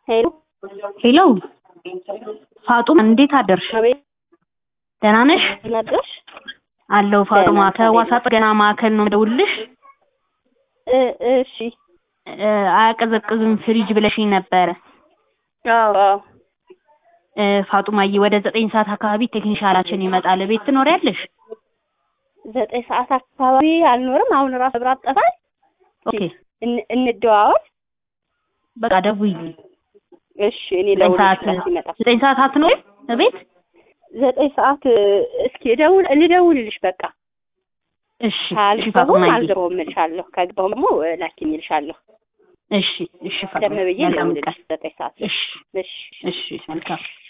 ሄሎ ሄሎ ፋጡማ እንዴት አደርሽ? አቤት ደህና ነሽ? ነበር አለው ፋጡማ ደህና፣ ከዋሳ እንዴት ጥገና ማዕከል ነው የምደውልልሽ። እ እሺ እ አያቀዘቅዝም ፍሪጅ ብለሽኝ ነበረ። አዎ አዎ እ ፋጡማዬ ወደ ዘጠኝ ሰዓት አካባቢ ቴክኒሻላችን ይመጣል። ቤት ትኖሪያለሽ? ዘጠኝ ሰዓት አካባቢ አልኖርም። አሁን ራሱ መብራት ጠፋል። ኦኬ እን- እንደዋወል በቃ ደውዪልኝ። እሺ እኔ ዘጠኝ ሰዓት ለውልሽ ይመጣ ዘጠኝ ሰዓት አትኖሪም እቤት? ዘጠኝ ሰዓት እ፣ እስኪ ደውል ልደውልልሽ በቃ እሺ እሺ ካልገባሁም ፋጡማዬ አልገባሁም እልሻለሁ። ከገባሁም ደግሞ እ፣ ላኪኝ እልሻለሁ። እሺ እሺ ደም ፋጡማ ብዬ መልካም ልደውልልሽ ቀን። ዘጠኝ ሰዓት እሺ እሺ እሺ መልካም